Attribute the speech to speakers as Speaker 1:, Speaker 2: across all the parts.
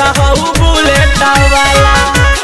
Speaker 1: खेला हऊ बुलेट वाला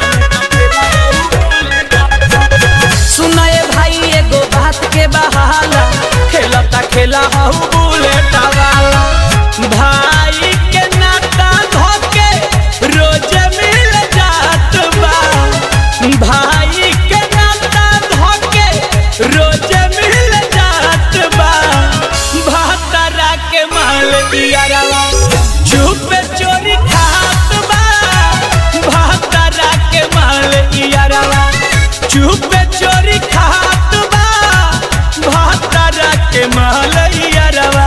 Speaker 1: सुनाए भाई एगो बात के बहाला खेलता खेला हऊ बुलेट वाला भाई के नाता धोके रोज मिल जात बा भाई के नाता धोके रोज मिल जात बा भातरा के माल दियारवा चुप चोरी खात बा भातरा के माल दियारवा चुप चोरी खात बा भातरा के माल दियारवा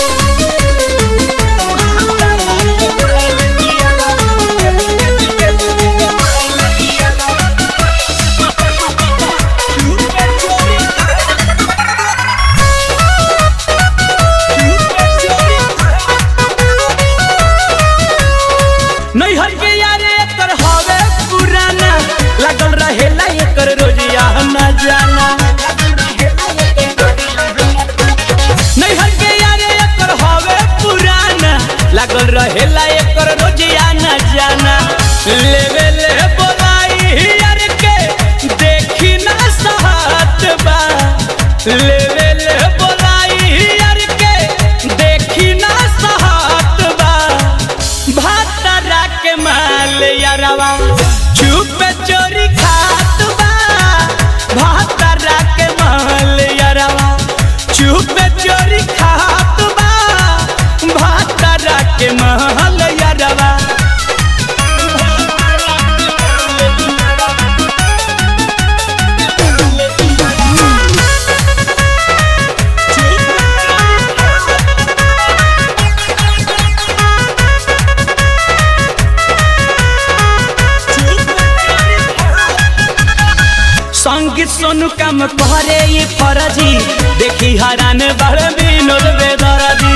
Speaker 1: नैहर के यारे एकर हवे पुराना लागल रहेला एकर रोजिया न जाना नैहर के यारे एकर हवे पुराना लागल रहेला एकर रोजिया न जाना लेवे ले बोलाई यार के देखी ना सहत बा लेवे ले बोलाई यार के देखी ना सहत बा भातरा के माल यारवा चुप चोरी खात बा भातरा के माल यारवा चुप चोरी खात बा भातरा के माल यारवा संगीत सोनू काम करे ये फरजी देखी हरान बड़ विनोद बेदरजी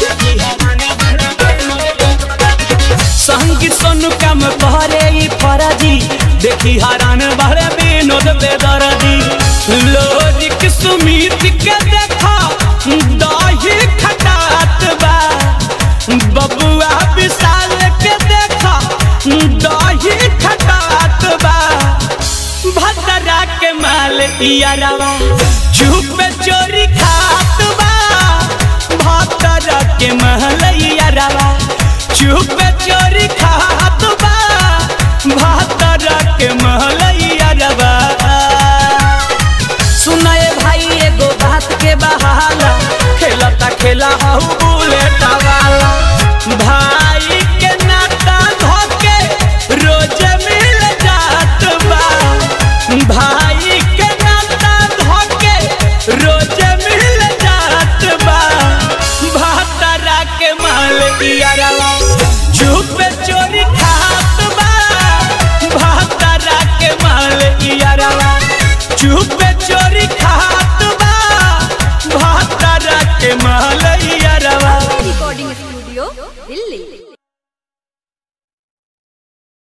Speaker 1: संगीत सोनू काम करे ये फरजी देखी हरान बड़ विनोद बेदरजी लोरिक सुमित के देखा दही खटात बा बबुआ विशाल के देखा दही खटात बा भद्रा के माल इयारवा चुप चोरी खात बा भद्रा के माल इयारवा चुप चोरी खात बा भद्रा के माल इयारवा सुनाए भाई एगो बात के बहाला खेलता खेला हऊ बुलेट वाला भाई के नाता धोके रोज मिल जात बा भाई के नाता धोके रोज मिल जात बा भातरा के माल दियारवा चुप चोरी खात बा भातरा के माल दियारवा चुप